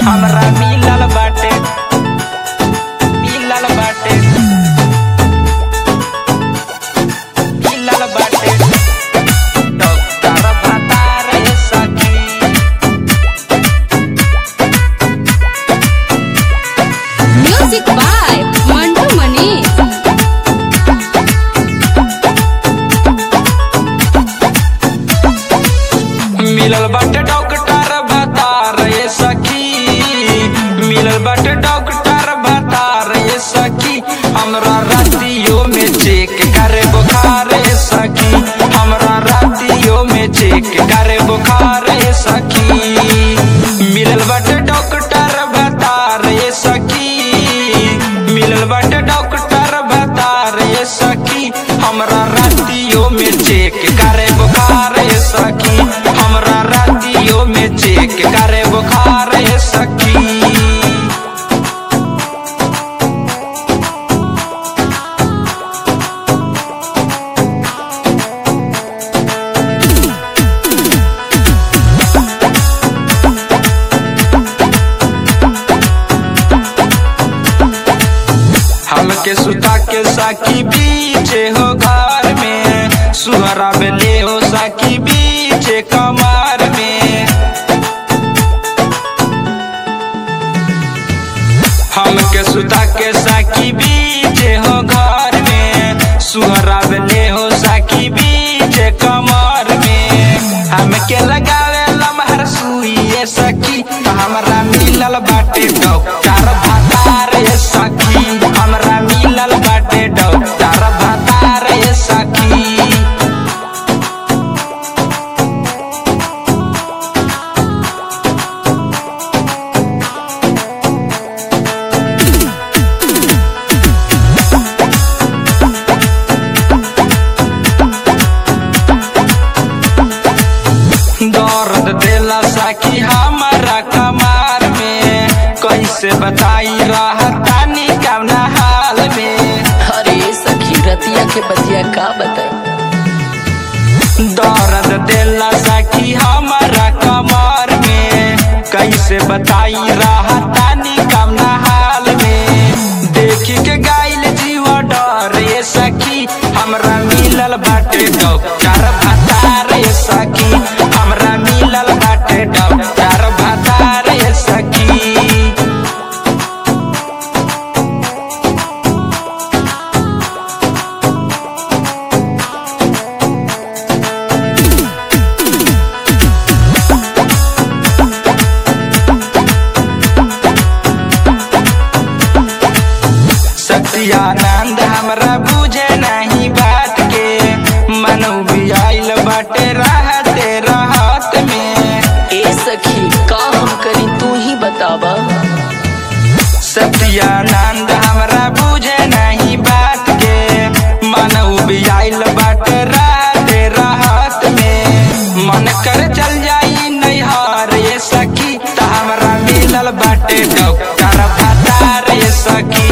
हमरा मिलल बाटे मिलल बाटे मिलल बाटे डॉक्टर बता रहे सखी म्यूजिक बाय मंटू मनीष मिलल बाटे डॉक्टर बता रहे सखी मिलल बाटे डॉक्टर बता रहे सखी हमरा रातियों में चेक करे बुखार रे सखी हमरा रातियों में चेक करे बुखार रे सखी मिलल बाटे डॉक्टर बता रहे सखी मिलल बाटे डॉक्टर बता रहे सखी हमरा रातियों में चेक करे बुखार रे सखी हमरा रातियों में चेक करे बुखार रे सखी हमके सुता के साकी बीचे हो घर में सुहरा बेले हो साकी बीचे कमर में हमके सुता के साकी बीचे हो घर में सुहरा बेले हो साकी बीचे कमर में हमके लगावे लमहर सुइए सखी हमरा मिलल बाटे डॉक्टर भतार ये सखी हमरा मिलल बाटे डॉक्टर भतार ये सखी दर्द देला साकी हमारा कमार में कैसे बताई रहतानी कवना हाल में अरे सखी रतिया के बतिया का बताई दर्द देला साकी हमारा कमार में कैसे बताई रहतानी कवना हाल में देखी के गाइल जीव डरे सखी हमरा मिलल बाटे डॉक्टर भतारे सखी हमरा मिलल बाटे डॉक्टर भतारे सखी सत्यानंद हमरा बुझे नहीं बात के मनु भी आइल बाटे रहते रहत में ए सखी का हम करी तू ही बतावा सत्यानंद हमरा बुझे नहीं बात के मनु भी आइल बाटे रहते रहत में मन कर चल जाई नैहर ये सखी त हमरा मिलल बाटे डॉक्टर भतार ये सखी